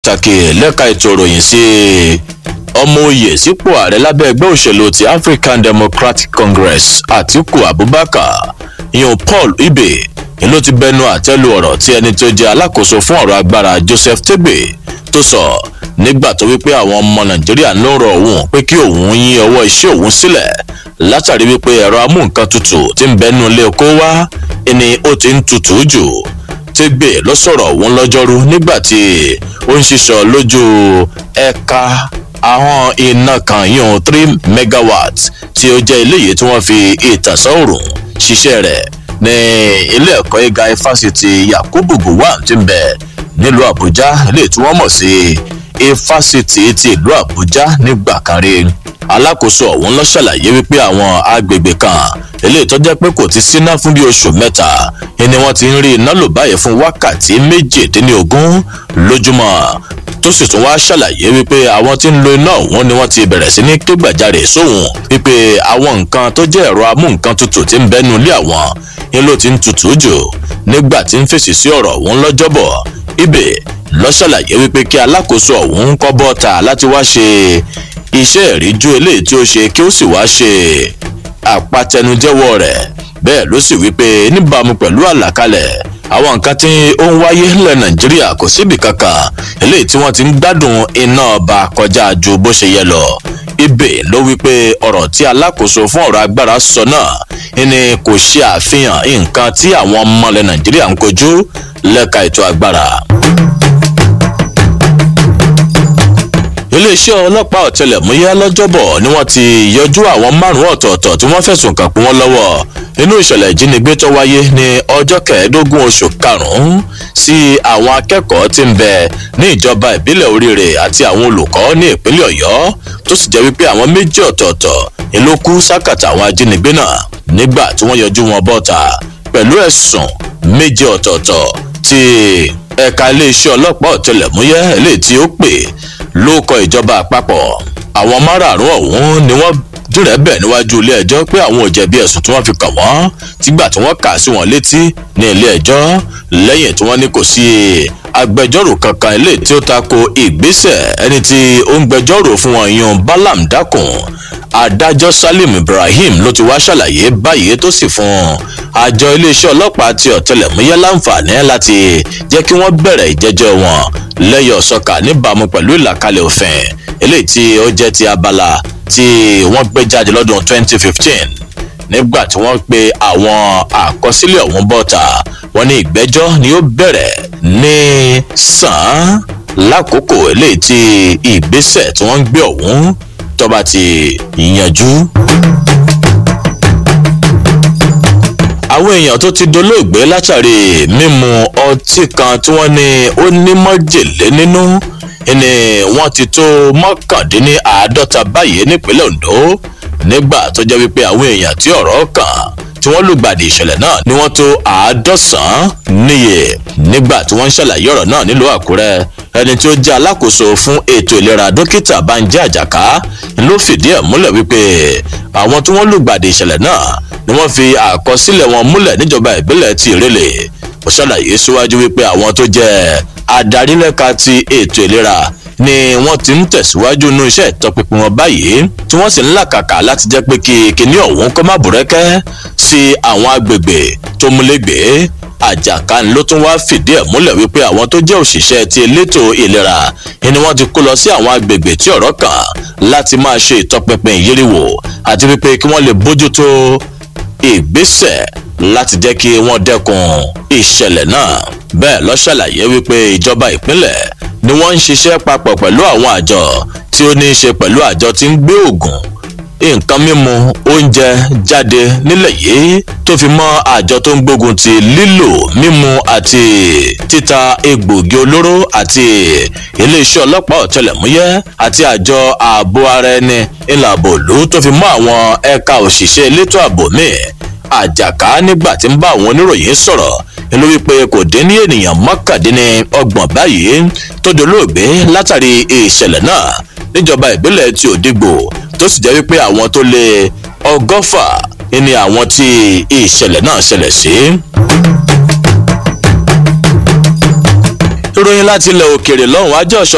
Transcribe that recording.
pàtàkì lẹ́ka ètò ìròyìn sí ọmọ oyè sípò ààrẹ lábẹ́ ẹgbẹ́ òṣèlú ti african democratic congress atiku abubakar ìyọ̀n paul ibe ni ló ti bẹnu àtẹ́lu ọ̀rọ̀ tí ẹni tó jẹ́ alákòóso fún ọ̀rọ̀ agbára joseph tebe tó sọ nígbà tó wípé àwọn ọmọ nàìjíríà ló ń rọ òun pé kí òun yín ọwọ́ iṣẹ́ òun sílẹ̀ látàrí wípé ẹ̀rọ amúnkan tutù ti ń bẹnu ilé kó wá ni ó ti ń tutù jù tẹ́gbẹ̀ ló sọ̀rọ̀ òun lọ́jọ́rú nígbà tí ó ń ṣiṣọ́ lójú ẹ̀ka àwọn iná kan yíyan three megawatt tí ó jẹ́ eléyìí tí wọ́n fi ìtànsán òrùn ṣiṣẹ́ rẹ̀ ní ilé ẹ̀kọ́ gíga ifásitì yakubu gowon ti ń bẹ nílùú àbújá ilé tí wọ́n mọ̀ sí ifásitì ti ìlú àbújá nígbà kan rí alákòóso ọ̀hún ló ṣàlàyé wípé àwọn agbègbè kan eléyìí tó jẹ́ pé kò ti síná fún bí oṣù mẹ́ta ni wọ́n ti ń rí iná lò báyìí fún wákàtí méjìdínlógún lójúmọ́ tó sì tún wá ṣàlàyé wípé àwọn tí ń lo iná ọ̀hún ni wọ́n ti bẹ̀rẹ̀ sí ní kégbàjarè sóhun wípé àwọn nǹkan tó jẹ́ ẹ̀rọ amúnkan tutù ti ń bẹ́nu ilé àwọn ni ló ti ń tutù jù nígbà tí ń fèsì sí ọ̀rọ̀ ọ̀hún lọ́jọ́bọ̀ ibẹ̀ lọ ṣàlàyé wípé kí alákòóso ọ̀hún kọ́ bọ́ta láti wá ṣe iṣẹ́ ìríjú eléyìí tí ó ṣe kí ó sì wá ṣe àpatẹnujẹ́wọ́ rẹ̀ bẹ́ẹ̀ ló sì wípé níbàámu pẹ̀lú àlàkalẹ̀ àwọn nǹkan tí ó ń wáyé nílẹ̀ nàìjíríà kò síbi kankan eléyìí tí wọ́n ti ń gbádùn iná ọba kọjá ju bó ṣe yẹ lọ ibẹ̀ ló wípé ọ̀rọ̀ tí alákòóso fún ọ̀rọ̀ agbára sọ náà ni kò ṣe àfihàn nǹkan tí àwọn ọmọ ilẹ̀ nàìjíríà ń kojú lẹ́ka ètò agbára. iléeṣẹ́ ọlọ́pàá ọ̀tẹlẹ̀múyẹ́ lọ́jọ́bọ̀ ni wọ́n ti yọjú àwọn márùn-ún ọ̀tọ̀ọ̀tọ̀ tí wọ́n fẹ̀sùn kàn pé wọ́n lọ́wọ́ nínú ìṣẹ̀lẹ̀ ìjínigbé tó wáyé ní ọjọ́ kẹẹ̀ẹ́dógún oṣù karùn-ún sí àwọn akẹ́kọ̀ọ́ tí ń bẹ ní ìjọba ìbílẹ̀ oríire àti àwọn olùkọ́ ní ìpínlẹ̀ ọ̀yọ́ tó sì jẹ́ wípé àwọn méjì ọ̀tọ̀ọ̀tọ̀ ló kú sákàtà àwọn ajínigbé náà nígbà tí wọ́n yọjú wọn bọ́ta pẹ̀lú ẹ̀sùn méjì ọ̀tọ̀ọ̀tọ̀ tí ẹ̀ka iléeṣẹ́ ọlọ́pàá ọ̀tẹlẹ̀múyẹ́ eléyìí tí ó pè ló kọ ìjọba àpapọ̀ àwọn márààrún ọ̀hún ni wọ́n dúrẹ́ bẹ̀ níwájú ilé ẹjọ́ pé àwọn ò jẹ̀bi ẹ̀sùn tí wọ́n fi kàn wọ́n tígbà tí wọ́n kà sí wọn létí ní ilé ẹjọ́ lẹ́yìn tí wọ́n ní kò sí agbẹjọ́rò kankan ilé tí ó tako ìgbésẹ̀ ẹni tí ó ń gbẹjọ́rò fún wọn yan balam dákun adájọ́ salim ibrahim ló ti wá ṣàlàyé báyìí tó sì fún àjọ iléeṣẹ́ ọlọ́pàá ti ọ̀tẹlẹ̀múyẹ́ láǹfààní láti jẹ́ kí wọ́n bẹ̀rẹ̀ ìjẹ́jọ́ wọn lẹ́yọ̀ sọ́kà níbàámu pẹ̀lú ìlàkalẹ̀ òfin eléyìí tí ó jẹ́ ti abala tí wọ́n gbé jáde lọ́dún 2015 nígbà tí wọ́n pe àwọn àkọsílẹ̀ ọ̀hún bọ́ta wọ́n ní ìgbẹ́jọ́ ni ó bẹ̀rẹ̀ ní sàn lákòókò eléyìí tí ìgbésẹ̀ tí wọ́n ń gbé ọ̀hún tọ́ba ti yanjú. àwọn èèyàn tó ti dolóògbé látàrí mímu ọtí kan tí wọ́n ní ó ní mọ́jèlé nínú ni wọ́n ti tó mọ́kàndínláàádọ́ta báyìí nípínlẹ̀ ondo nígbà tó jẹ́ wípé àwọn èèyàn tí ọ̀rọ̀ kàn tí wọ́n lùgbàdì ìṣẹ̀lẹ̀ náà ni wọ́n tó àádọ́sàn-án níye nígbà tí wọ́n ń ṣàlàyé ọ̀rọ̀ náà nílùú àkúrẹ́ ẹni tí ó jẹ́ alákòóso fún ètò ìlera dókítà banjẹ àjàká ló fìdí ẹ̀ múlẹ̀ wípé àwọn tí wọ́n lùgbàdì ìṣẹ̀lẹ̀ náà ni wọ́n fi àkọsílẹ̀ wọn múlẹ̀ níjọba ìbílẹ̀ ti ìrẹ̀lẹ̀ ó ṣàlàyé síwájú wípé àwọn tó jẹ́ adarí lẹ́ka ti ètò ìlera ni wọ́n ti ń tẹ̀síwájú nínú iṣẹ́ ìtọpinpin wọn báyìí tí wọ́n sì ń làkàkà láti jẹ́ pé kí kinní ọ̀hún kọ́ má bùrẹ́kẹ́ sí àwọn agbègbè tó múlẹ́gbẹ̀ẹ́ àjàká ló tún wá fìdí ẹ̀ múlẹ̀ wípé àwọn tó jẹ́ òṣìṣẹ́ ti elétò ìlera ni wọ́n ti kó lọ sí àwọn agbègbè tí ọ̀rọ̀ kàn láti máa ṣe ìtọpinpin ìyíríwò àti wípé kí wọ́n lè bójútó ìgbésẹ̀ láti jẹ́ kí wọ́n dẹ́kun ìṣẹ̀lẹ̀ náà bẹ́ẹ̀ lọ ṣàlàyé wípé ìjọba ìpínlẹ̀ ni wọ́n ń ṣiṣẹ́ papọ̀ pẹ̀lú àwọn àjọ tí ó ní í ṣe pẹ̀lú àjọ tí ń gbé òògùn nǹkan mímu oúnjẹ jáde nílẹ̀ yìí tó fi mọ́ àjọ tó ń gbógun ti lílò mímu àti títa egbògi olóró àti iléeṣẹ́ ọlọ́pàá ọ̀tẹlẹ̀múyẹ́ àti àjọ ààbò ara ẹni ìlàbò òlú tó fi mọ́ àwọn ẹ̀ka òṣìṣẹ́ elétò ààbò míì àjàká nígbà tí ń bá àwọn oníròyìn sọ̀rọ̀ ló wípé kò dín ní ènìyàn mọ́kàndínní ọgbọ̀n báyìí tó dolóògbé látàrí ìṣẹ̀lẹ̀ náà níjọba ìbílẹ̀ ti òdìgbò tó sì jẹ́ wípé àwọn tó lé ọgọ́fà ni àwọn tí ìṣẹ̀lẹ̀ náà ṣẹlẹ̀ sí. ìròyìn láti ilẹ̀ òkèèrè lọ́hùn-ún ajọ́